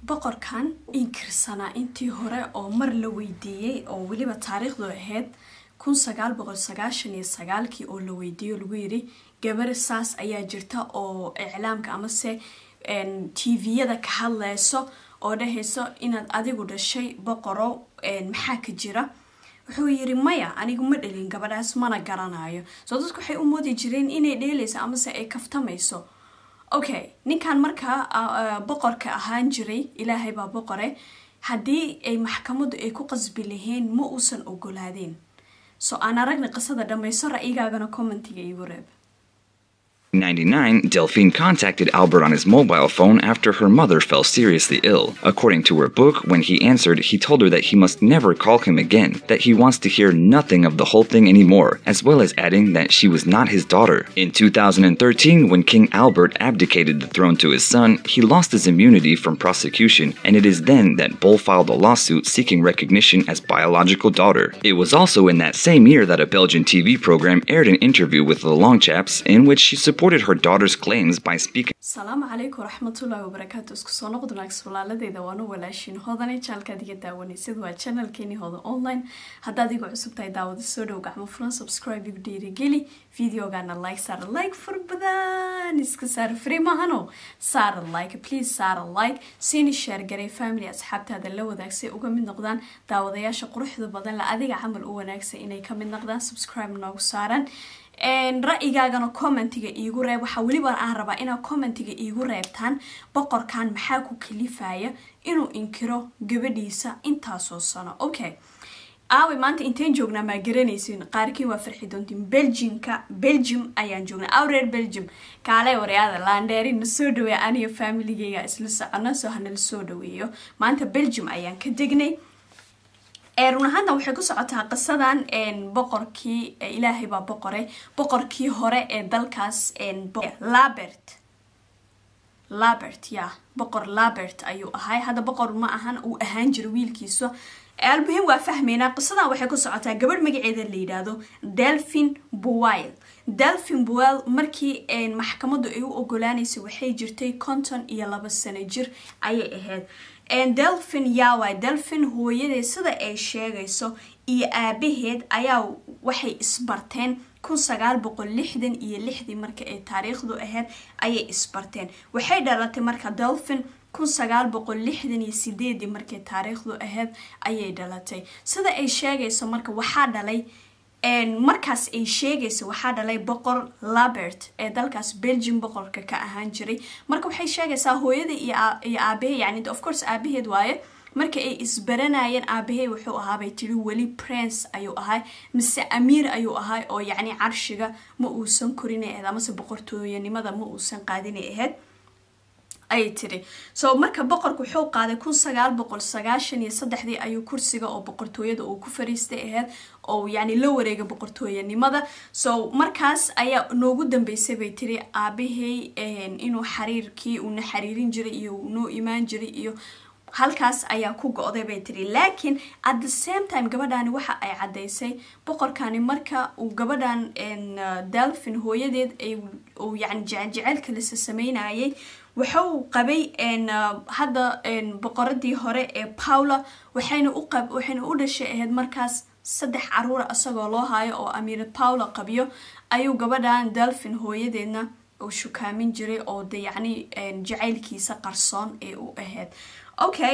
boqorkan inkirsanaa intii hore oo mar la weydiiyey oo weliba taariikhdu ahayd kun sagaal boqol sagaashan iyo sagaalkii oo la weydiiyo lagu yiri gabar saas ayaa jirta oo iclaamka amase tviyada ka hadleyso oo dhahayso inaad adigu dhashay boqoro maxaa ka jira wuxuu yiri maya anigu ma dhalin gabadhaas mana garanayo soo dadku waxay u moodi jireen inay dheeleyso amase ay kaftamayso okay ninkan markaa boqorka ahaan jiray ilaahay baa boqore haddii ay maxkamadu ay ku qasbi lahayn ma uusan ogolaadeen so aan aragna qisada dhammayso ra'yigaagana commentiga iigu reeb 99, Delphine contacted Albert on his mobile phone after her mother fell seriously ill. According to her book, when he answered, he told her that he must never call him again, that he wants to hear nothing of the whole thing anymore, as well as adding that she was not his daughter. In 2013, when King Albert abdicated the throne to his son, he lost his immunity from prosecution, and it is then that Bull filed a lawsuit seeking recognition as biological daughter. It was also in that same year that a Belgian TV program aired an interview with the Longchaps in which she supported supported her daughter's claims by speaking. salaamu calaykum waraxmatullaahi wabarakaatu isku soo noqod wanaagsan walaaladeyda waanu walaashin hoodane jaalkaad iga daawanaysid waa channelkeeni hooda online haddaad igu cusub tahay daawada soo dhow gacmo furan subscribe igu dhiirigeli videogana like saara like fur badan iska saara free mahano saara like please saara like siini share garay family asxaabtaada la wadaagsay uga mid noqdaan daawadayaasha quruxda badan la adiga camal u wanaagsan inay ka mid noqdaan subscribe noogu saaran ra-yigaagana commentiga iigu reeb waxaa weliba aan rabaa inaad commentiga iigu reebtaan boqorkan maxaa ku kalifaya inuu inkiro gabadhiisa intaasoo sano okay aawe maanta inteen joognaa maa garanaysin qaarkiin waa farxi doontiin belgiumka belgium ayaan joognaa aw reer belgium kaale waryaada laandheeri na soo dhaweeya aniga familigeyga isla socono soo hanala soo dhaweeyo maanta belgium ayaan ka degnay run ahaantan waxay ku socotaa qisadan boqorkii ilaahay baa boqoray boqorkii hore ee dalkaas labert labert ya boqor labert ayuu ahay hadda boqor ma ahan uu ahaan jira wiilkiisa almuhim waa fahmeynaa qisadan waxay ku socotaa gabadh magaceeda la yidhaahdo delphin buwile delphin buwile markii maxkamadu ay u ogolaanaysa waxay jirtay konton iyo laba sano jir ayay ahayd delphin yaaway delphin hooyadeed sida ay sheegayso iyo aabaheed ayaa waxay isbarteen kun sagaal boqol lixdan iyo lixdii marka ay taariikhdu ahayd ayay isbarteen waxay dhalatay marka delphin kun sagaal boqol lixdan iyo sideedii markay taariikhdu ahayd ayay dhalatay sida ay sheegayso marka waxaa dhalay markaas ay sheegaysa waxaa dhalay boqor labert ee dalkaas belgium boqorka ka ahaan jiray marka waxay sheegaysaa hooyada iyo aabahe yani of course aabaheed waaye marka ay isbaranayeen aabahe wuxuu ahaabay tiri weli prince ayuu ahay mise amiir ayuu ahay oo yacni carshiga ma uusan korinay ahayd amase boqortooyanimada ma uusan qaadinay ahayd ayay tiri so marka boqorku wuxuu qaaday kun sagaal boqol sagaashan iyo saddexdii ayuu kursiga oo boqortooyada uu ku fariistay ahayd oo yacni la wareega boqortooyanimada so markaas ayaa noogu dambeysay bay tiri aabahey inuu xariirkii uuna xariirin jiray iyo noo imaan jiray iyo halkaas ayaa ku go-day bay tiri laakiin at the same time gabadhani waxa ay caddaysay boqorkani marka uu gabadhan delphin hooyadeed uu yani jeceelka lasa sameynayay wuxuu qabay hadda boqoradii hore ee paula waxayna waxayna u dhashay ahayd markaas saddex caruura isagoo loo haayo oo amiira paula qabiyo ayuu gabadhan delphin hooyadeedna uu shukaamin jiray oo de yacni jacaylkiisa qarsoon ee u ahayd okay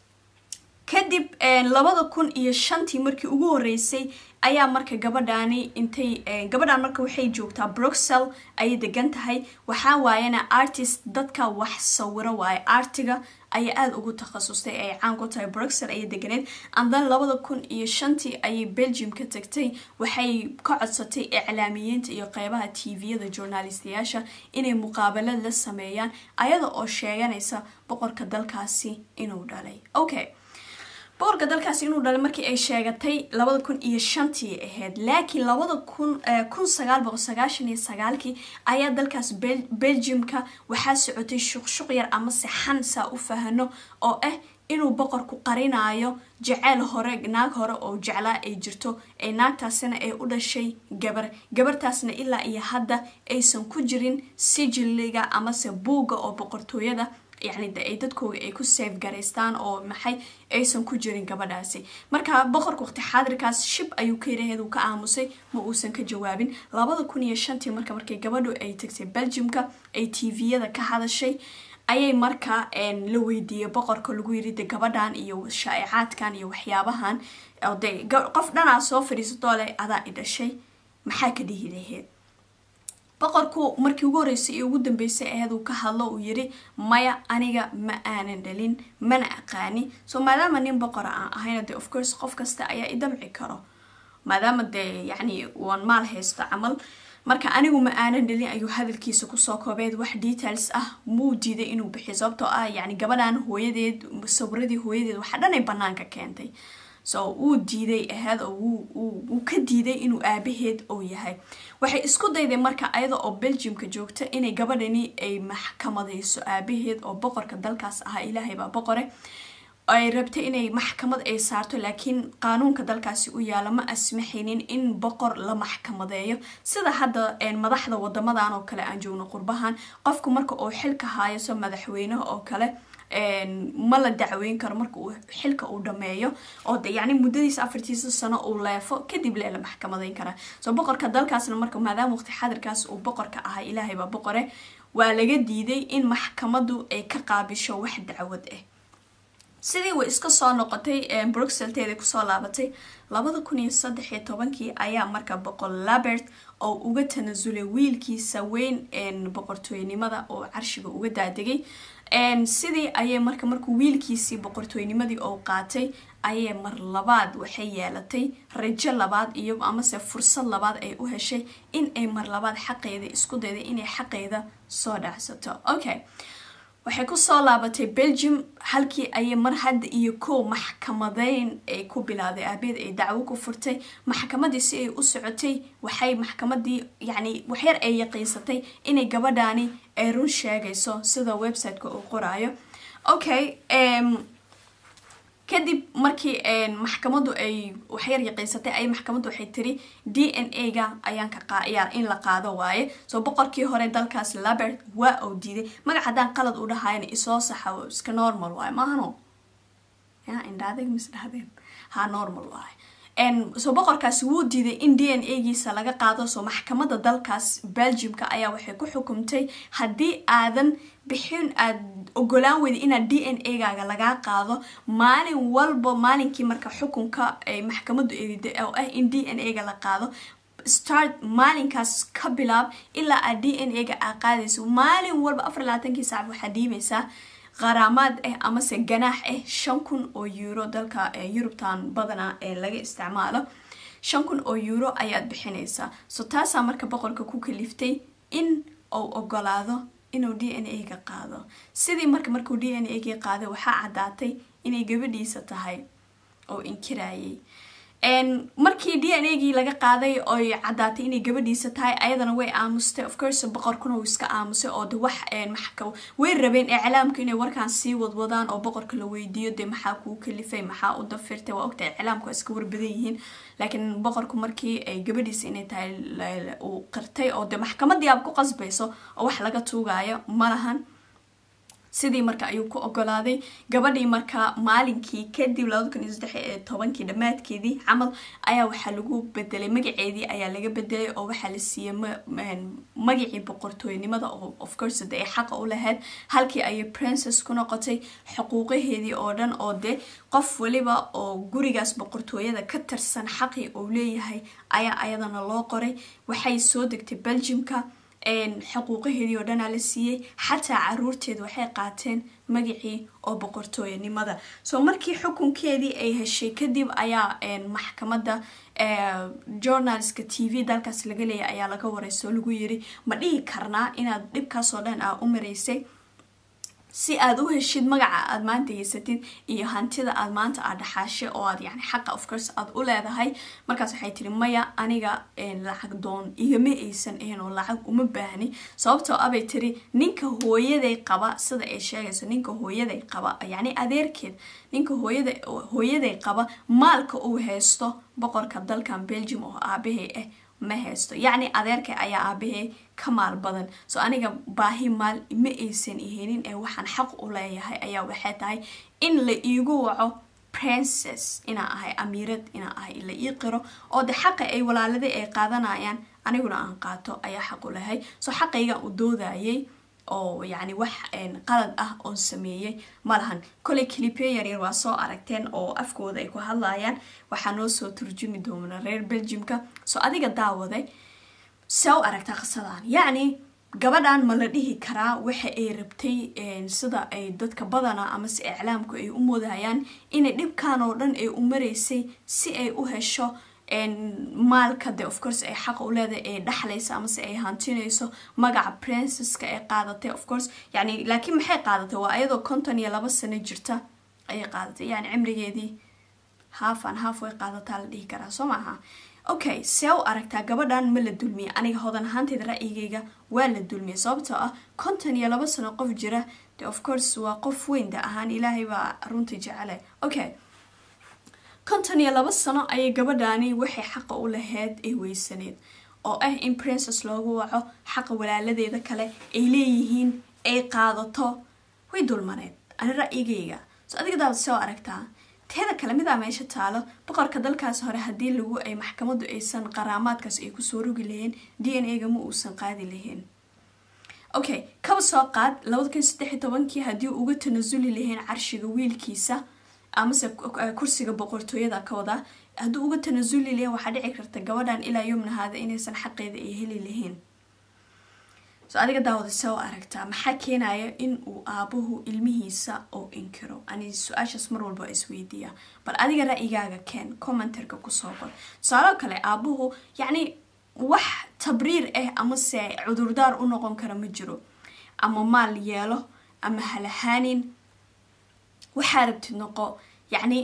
kadib labada kun iyo shantii markii ugu horeysay ayaa marka gabadhaani intay gabadhaan marka waxay joogtaa bruxel ayay degan tahay waxaa waayana artist dadka wax sawiro waaye artiga ayay aada ugu takhasustay ay caan ku tahay bruxel ayay deganeed andan labada kun iyo shantii ayay belgium ka tagtay waxay ka codsatay iclaamiyiinta iyo qeybaha tviyada journalistayaasha inay muqaabalad la sameeyaan ayada oo sheeganaysa boqorka dalkaasi inuu dhalay okay boqorka dalkaasi inuu dhalay markii ay sheegatay labada kun iyo shantii ahayd laakiin labada kun kun sagaal boqol sagaashan iyo sagaalkii ayaa dalkaas belgiumka waxaa socotay shuqshuq yar ama sexan saa u fahano oo ah inuu boqorku qarinayo jeceyl hore naag hore oo jeclaa ay jirto ee naagtaasina ay u dhashay gabar gabartaasna ilaa iyo hadda aysan ku jirin sijiliga amase buugga oo boqortooyada yacni de ay dadkooga ay ku safe garaystaan oo maxay aysan ku jirin gabadhaasi marka boqorka waqti xaadirkaas shib ayuu ka yiraheed uu ka aamusay ma uusan ka jawaabin labada kun iyo shantii marka markay gabadhu ay tagtay belgiumka ay tviyada ka hadashay ayay markaa la weydiiyey boqorka lagu yiri de gabadhan iyo shaa'icaadkan iyo waxyaabahan de qof dhanaa soo fadhiisatoo leh adaa i dhashay maxaa ka dhihi laheed boqorku markii ugu horreysay iyo ugu dambeysay aheed uu ka hadlo uu yiri maya aniga ma aanan dhalin mana aqaani so maadaama nin boqora aan ahayna de of course qof kasta ayaa i damci karo maadaama dee yacni waan maal haysto camal marka anigu ma aanan dhalin ayuu hadalkiisa kusoo koobeed wax details ah muu diiday inuu bixiyo sababtoo ah yacni gabadhan hooyadeed sawiradii hooyadeed waxa dhan ay banaanka keentay so wuu diiday ahaad oo wuu ka diiday inuu aabaheed oo yahay waxay isku dayday marka ayada oo belgiumka joogta inay gabadhani ay maxkamadayso aabaheed oo boqorka dalkaas ahaa ilaahay baa boqore ay rabtay inay maxkamad ay saarto laakiin qaanuunka dalkaasi u yaala ma asmaxaynin in boqor la maxkamadeeyo sida hadda madaxda wadamadan oo kale aan joogno qurbahan qofku marka uu xilka haayaso madaxweynaha oo kale ma la dacweyn karo marka uu xilka uu dhameeyo oo de yacni muddadiisa afartiisa sano uu leefo kadib lee la maxkamadeyn karaa soo boqorka dalkaasna marka maadaama waqti xadirkaas uu boqorka ahaa ilaahay baa boqore waa laga diiday in maxkamadu ay ka qaabisho wax dacwad ah sidii way iska soo noqotay bruxelteeda kusoo laabatay labada kun iyo saddex iyo tobankii ayaa marka boqor labert oo uga tanasulay wiilkiisa weyn boqortooynimada oo carshiga uga daadegay sidii ayay marka markuu wiilkiisii boqortooynimadii oo qaatay ayay mar labaad waxay yeelatay rajo labaad iyo amase fursad labaad ay u heshay in ay mar labaad xaqeeda isku dayday inay xaqeeda soo dhacsato okay waxay kusoo laabatay belgium halkii ayay mar hadda iyo kow maxkamadeyn ay ku bilaaday aabeed ay dacwo ku furtay maxkamadii si ay u socotay waxay maxkamadii yacni waxyar ay yaqiinsatay inay gabadhaani ay run sheegayso sida website-ka uu qoraayo okay kadib markii maxkamadu ay waxyar yaqiinsatay ay maxkamaddu waxay tiri d n a ga ayaan ka qayaa in la qaado waaye soo boqorkii hore dalkaas labert waa uu diiday magac haddaan qalad u dhahayna isoo saxa iska normal waaye maahano ya indhaadeg misdhahdeen ha normal waaye soo boqorkaasi wuu diiday in d n a giisa laga qaado soo maxkamada dalkaas belgiumka ayaa waxay ku xukumtay haddii aadan bixin aad ogolaan weyda inaad d n a gaaga lagaa qaado maalin walba maalinkii marka xukunka ay maxkamadu eriday oo ah in d n a ga la qaado start maalinkaas ka bilaab ilaa aad d n a ga aa qaadayso maalin walba afar labaatankii saac waxaad dhiibaysaa qaraamaad ah amase ganaax ah shan kun oo euro dalka yurubtan badanaa ee laga isticmaalo shan kun oo euro ayaad bixinaysaa so taasaa marka boqorka ku kaliftay in uu ogolaado inuu d n a ga qaado sidii marka markuu d n a ga qaaday waxaa caddaatay inay gabadhiisa tahay oo inkirayay markii d n a gii laga qaaday oy caddaatay inay gabadhiisa tahay ayadana way aamustay of course boqorkuna uu iska aamusay oo de wax way rabeen iclaamka inay warkaan sii wadwadaan oo boqorka la weydiiyo dee maxaa kuu kalifay maxaa u dafirtay waa ogtahay iclaamka waa iska warbadan yihiin laakiin boqorku markii ay gabadhiisa inay tahay uu qirtay oo de maxkamadii aab ku qasbayso oo wax laga tuugayo malahan sidii marka ayuu ku ogolaaday gabadhii marka maalinkii kadib labada kun iyo saddex tobankii dhammaadkeedii camal ayaa waxaa lagu bedelay magaceedii ayaa laga bedelay oo waxaa la siiyey magacii boqortooynimada oo of course de ay xaqa u lahayd halkii ayay princess ku noqotay xuquuqaheedii oo dhan oo de qof waliba oo gurigaas boqortooyada ka tirsan xaqii uu leeyahay ayaa ayadana loo qoray waxay soo degtay belgiumka xuquuqaheedii oo dhanaa la siiyey xataa caruurteed waxay qaateen magacii oo boqortooyanimada soo markii xukunkeedii ay heshay kadib ayaa maxkamada journalska t v dalkaas laga leeyay ayaa laga wareyso lagu yiri ma dhihi karnaa inaad dhibkaasoo dhan aa u maraysay si aad u heshid magaca aad maanta haysatid iyo hantida aad maanta aad dhaxaashay oo aad yani xaqa of course aad u leedahay markaas waxay tiri maya aniga lacag doon igama aysan ahayn oo lacag uma baahni sababtoo abay tiri ninka hooyaday qaba sida ay sheegayso ninka hooyaday qaba yacni adeerkeed ninka hooyada hooyaday qaba maalka uu haysto boqorka dalkan belgium oo aabahay ah ma haysto yacni adeerkay ayaa aabahey ka maal badan so aniga baahi maal ma aysan ihenin ee waxaan xaq u leeyahay ayaa waxay tahay in la iigu waco princess inaa ahay amiirad inaa ahay la ii qiro oo de xaqa ay walaaladii ay qaadanayaan aniguna aan qaato ayaa xaq u lehay so xaqaygan u doodayay oo yacni wax qalad ah oon sameeyey malahan koley clipyo yaryar waa soo aragteen oo afkooda ay ku hadlayaan waxaa noo soo turjumi doona reer belgiumka so adiga daawaday see u aragtaa qisadan yacni gabadhan ma la dhihi karaa waxa ay rabtay sida ay dadka badana amase iclaamku ay u moodayaan inay dhibkan oo dhan ay u maraysay si ay u hesho maalka de of course ay xaq u leedahay ay dhexlayso amase ay hantinayso magaca princeska ay qaadatay of course yani laakiin maxay qaadatay waa ayadoo konton iyo laba sano jirta ayay qaadatay yani cimrigeedii haafan haaf way qaadataa la dhihi karaa soo maaha okay see u aragtaa gabadhan ma la dulmiyay aniga hodan ahaanteeda ra'yigayga waa la dulmiyay sababtoo ah konton iyo laba sano qof jira de of course waa qof weyn da ahaan ilaahay baa runta jecele okay konton iyo laba sano ayay gabadhaani waxay xaqa u lahayd ay weysaneed oo ah in princess loogu waco xaqa walaaladeeda kale ay leeyihiin ay qaadato way dulmaneed ani ra'yigayga so adiga daawad soo aragtaa teeda kale midaa meesha taalo boqorka dalkaas hore haddii lagu ay maxkamadu aysan qaraamaadkaas ay kusoo rogi lahayn d n a ga ma uusan qaadi lahayn okay kaba soo qaad labada kun saddex iyo tobankii haddii uga tanasuli lahayn carshiga wiilkiisa amase kursiga boqortooyada ka wadaa hadduu uga tanasuli lahayn waxaa dhici karta gabadhan ilaa yomnahaada inaysan xaqeeda ay heli lahayn so adiga daawada soo aragtaa maxaa keenaya in uu aabuhu ilmihiisa oo inkiro ani su-aashaas mar walba isweydiiya bal adiga ra'yigaaga keen commentarka kusoo qor tusaaloo kale aabuhu yacni wax tabriir ah amase cudurdaar u noqon kara ma jiro ama maal yeelo ama halahaanin waxaa rabtid noqo yacni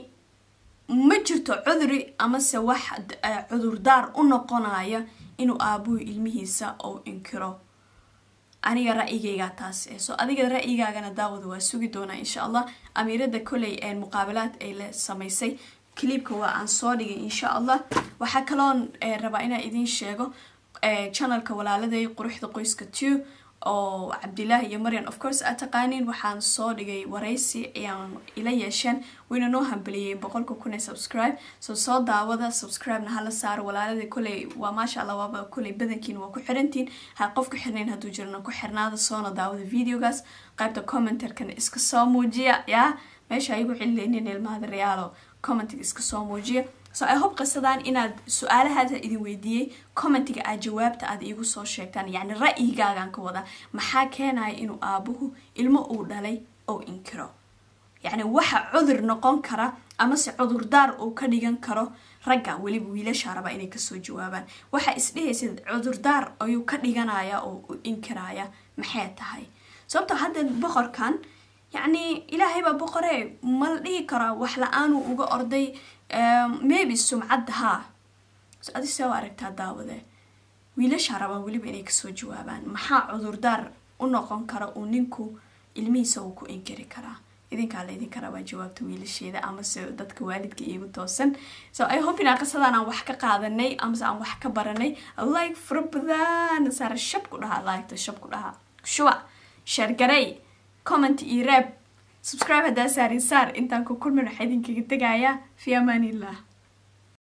ma jirto cuduri amase wax cudurdaar u noqonaya inuu aabuhu ilmihiisa oo inkiro aniga ra'yigaygaa taas eh so adiga ra'yigaagana daawada waa sugi doonaa insha allah amiirada koley muqaabilaad ay la samaysay cliibka waa aan soo dhigay insha allah waxaa kaloon rabaa inaa idiin sheego channelka walaaladay quruxda qoyska two oo cabdilaahi iyo marian of course aad taqaaniin waxaan soo dhigay waraysi ayaan ila yeesheen wayna noo hambeliyey boqolka kun ee subscribe so soo daawada subscribe-na hala saaro walaalada koley waa maasha allah waaba koley badankiin waa ku xirantiin ha qof ku xirnayn hadduu jirna ku xirnaada soona daawada videogaas qaybta commentarkana iska soo muujiya yaa meesha igu celileynin ilmahada reaalo commentiga iska soo muujiya so i hope qisadan inaad su-aalahaasa idin weydiiyey commentiga aad jawaabta aad iigu soo sheegtaan yacni ra'yigaagan ka wada maxaa keenaya inuu aabuhu ilmo uu dhalay oo inkiro yacni waxa cudur noqon kara amase cudurdaar uu ka dhigan karo ragga weliba wiilasha raba inay kasoo jawaabaan waxaa isdhehaysa cudurdaar ayuu ka dhiganaya oo u inkiraya maxay tahay sababto hadda boqorkan yacni ilaahay baa boqore ma la dhihi karaa wax la-aanuu uga orday maybe sumcadda haa adi see u aragtaa daawade wiilasha rabaa weliba inay kasoo jawaabaan maxaa cudurdaar u noqon kara uu ninku ilmihiisa uu ku inkiri karaa idinkaa la idinka rabaa jawaabta wiilasheeda amase dadka waalidka iigu toosan so i hope inaa qisadaan aan wax ka qaadanay amase aan wax ka baranay like fara badan saara shab ku dhahaa liketa shab ku dhahaa shuba sheergarey comment iyo reeb subscribe haddaa saarin saar intaan ku kulmin waxaa idinkaga tegayaa fi amaanillah